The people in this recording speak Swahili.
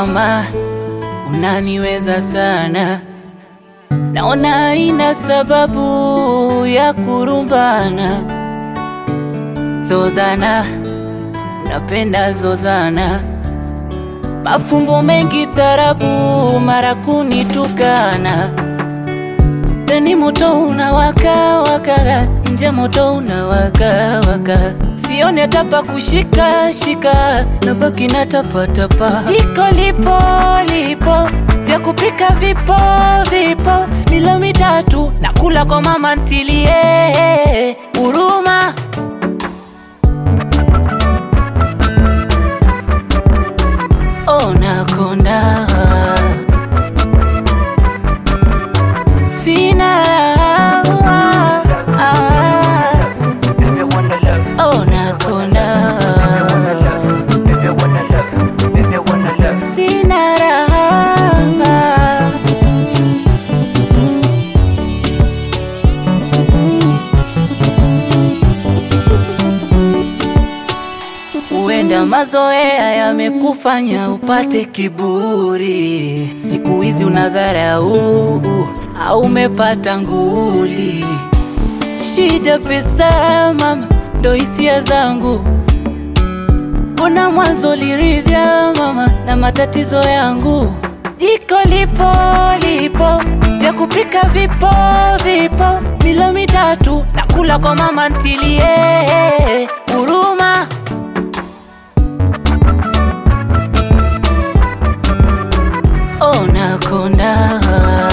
kama unaniweza sana, naona haina sababu ya kurumbana. Zozana, unapenda zozana, mafumbo mengi tarabu, mara kunitukana. Ndani moto unawaka waka, nje moto unawaka waka, sione tapa kushika shika, nabaki na tapa tapa. Iko lipo lipo, vya kupika vipo vipo, milo mitatu nakula kwa mama ntilie huruma. Oh, nakonda sina raha. Oh, nakonda sina raha. Huenda mazoea yamekufanya upate kiburi, siku hizi unadharau au umepata nguli. Shida pesa mama, ndo hisia zangu. Kuna mwanzo liridhya mama na matatizo yangu. Jiko lipo lipo, vya kupika vipo vipo, milo mitatu nakula kwa mama ntilie huruma. Oh, nakonda